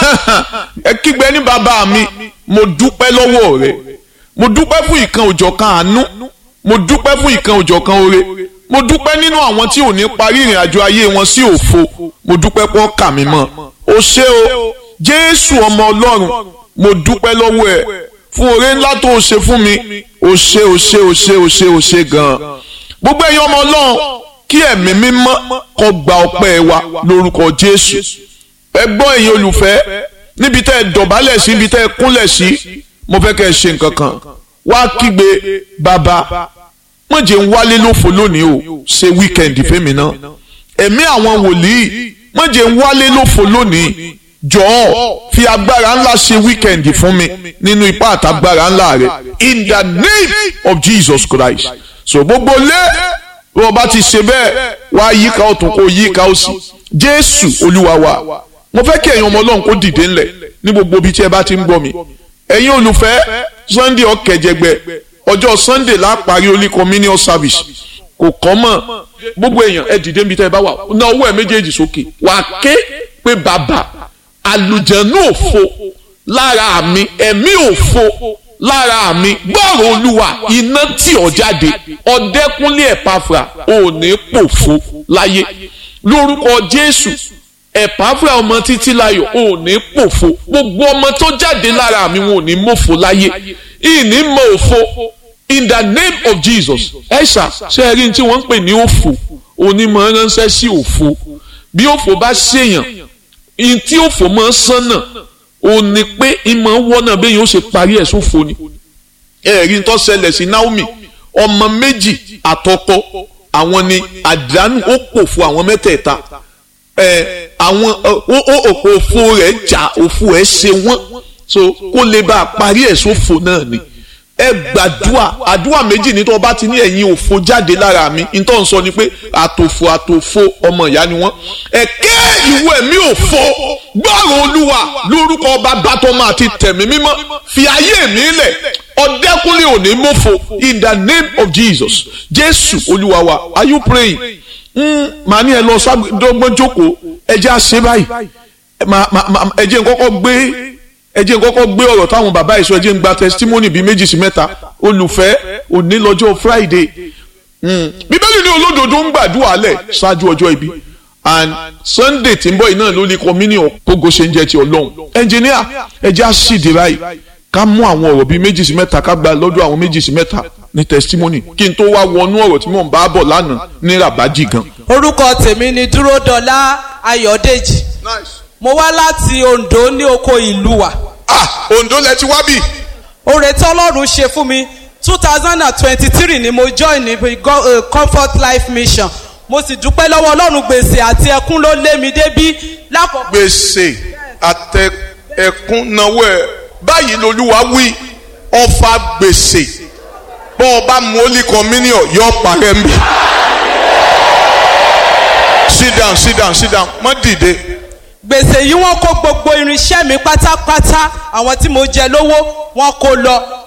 ẹ kígbe ní bàbá mi mo dúpẹ́ lọ́wọ́ rẹ mo dúpẹ́ fún ìkan òjọ̀kan àánú mo dúpẹ́ fún ìkan òjọ̀kan oore mo dúpẹ́ nínú àwọn tí ò ní parí ìrìn àjò ayé wọn sí òfo mo dúpẹ́ pọ́ kà mí mọ́ o ṣé o jésù ọmọ ọlọ́run mo dúpẹ́ lọ́wọ́ ẹ fún oore ńlá tó o ṣe fún mi o ṣé o ṣé o ṣé o ṣé o ṣé gan-an gbogbo ẹ̀yin ọmọ ọlọ́run kí ẹ̀mí mímọ́ kó gba ọpẹ́ wa lórúkọ jésù ẹ gbọ́ ẹ̀yin olùfẹ́ níbi tẹ́ ẹ dọ̀bálẹ̀ sí níbi tẹ́ ẹ kúnlẹ̀ sí mo fẹ́ kẹ́ ẹ ṣe nǹkan kan wá kígbe bàbá wọ́n jẹ́ ń wálé lófo lónìí o ṣe wíkẹ̀ndì fẹ́mi náà ẹ̀mí àwọn wòlíì wọ́n jẹ́ ń wálé lófo lónìí jọ̀ọ́ fi agbára ńlá ṣe wíkẹ̀ndì fún mi nínú ipá àtàgbára ńlá rẹ in the name of Jesus Christ so gbogbo lé bí wọ́n bá ti ṣe bẹ́ẹ̀ wá yíká ọ̀tún kó yíká òsì Jésù Olúwa wa mo fẹ́ kí ẹ̀yin ọmọ Ọlọ́run kó dìde ńlẹ̀ ní gbogbo ibi tí ẹ bá ti ń gbọ́ mi ẹ̀yin olùfẹ́ Sunday ọ̀kẹ́jẹgbẹ́ ọjọ́ Sunday la parí Holy Communion service kò kọ́ mọ̀ gbogbo èèyàn ẹ dìde níbi tẹ́ ẹ bá wà ná ọwọ́ ẹ méjèèjì sókè wà á ké pé bàbá àlùjẹ̀nú òfo lára mi ẹ̀mí òfo lára mi gbọ́rọ̀ olúwa iná tí ọ̀ jáde ọ̀dẹ́kúnlé ẹ̀páfra ò ní pòfo láyé lórúkọ Jésù ẹ̀páfra ọmọ títí láyọ̀ ò ní pòfo gbogbo ọmọ tó jáde lára mi wọn ò ní mòfo láyé ìní mọ òfo in the name of Jesus ẹ̀ṣà ṣe é rí ní tí wọ́n ń pè ní òfo onímọ̀ ránṣẹ́ sí òfo bí òfo bá ṣèyàn in tí òfò máa ń sánà ò ní pé ìmọ̀ wọ́nà bẹ́ẹ̀ yóò ṣe parí ẹ̀ sófo ni ẹ̀rí tó ṣẹlẹ̀ sí Naomi ọmọ méjì àtọkọ àwọn ni àdánù ó pòfo àwọn mẹ́tẹ̀ẹ̀ta ẹ̀ àwọn òfò rẹ̀ jà òfò ẹ̀ ṣe wọ́n so kó lè bá a parí ẹ̀ sófo náà ni ẹ gbàdúà àdúà méjì ní tó o bá ti ní ẹ̀yin òfo jáde lára mi ní tó ń sọ ni pé àtòfò àtòfò ọmọ ìyá ni wọ́n ẹ̀kẹ́ ìwọ ẹ̀mí òfo gbọ́rọ̀ olúwa lórúkọ ọba bàtọ́mọ àti tẹ̀mí mímọ́ fi ayé mi lẹ̀ ọ̀dẹ́kúnlé òní mọ́fo in the name of Jesus Jésù olúwa wa are you praying màá ní ẹ lọ sọ́gbọ́n jókòó ẹ jẹ́ àṣẹ báyìí ẹ jẹ́ nkọ́kọ́ gbé ẹ jẹ́ n kọ́kọ́ gbé ọ̀rọ̀ táwọn bàbá ìṣó ẹ jẹ́ n gba testimony bíi méjì sí mẹ́ta olùfẹ́ òní lọ́jọ́ friday bíbélì ní olódodo ń gbàdúrà lẹ̀ ṣáájú ọjọ́ ibi and sunday tí ń bọ̀ yìí náà ló ní communion kógo ṣe ń jẹ́ ti ọlọ́run engineer ẹ jẹ́ àṣìdí báyìí ká mú àwọn ọ̀rọ̀ bíi méjì sí mẹ́ta ká gba lọ́dọ̀ àwọn méjì sí mẹ́ta ní testimony kí n tó wá wọnú ọ̀rọ̀ tí mò ń bá bọ̀ lánàá ní rabaji gan. orúkọ tèmi ni dúródọlá ayọ̀dèjì mo wá láti ondo ní oko ìlú wa ah Ondo lẹ ti wá bì. oore tí ọlọ́run ṣe fún mi two thousand and twenty-three ni mo join ní uh, comfort life mission mo sì dúpẹ́ lọ́wọ́ ọlọ́run gbèsè àti ẹkún ló lé mi débí lákòókò. gbèsè àtẹ ẹkún náwó ẹ báyìí lolúwa wí ọfà gbèsè bọ́ ọ bá mu holy communion yọ parẹ́ mi. sit down sit down sit down mọ́ dìde gbèsè yìí wọ́n kó gbogbo irinṣẹ́ mi pátápátá àwọn tí mo jẹ lówó wọ́n kó lọ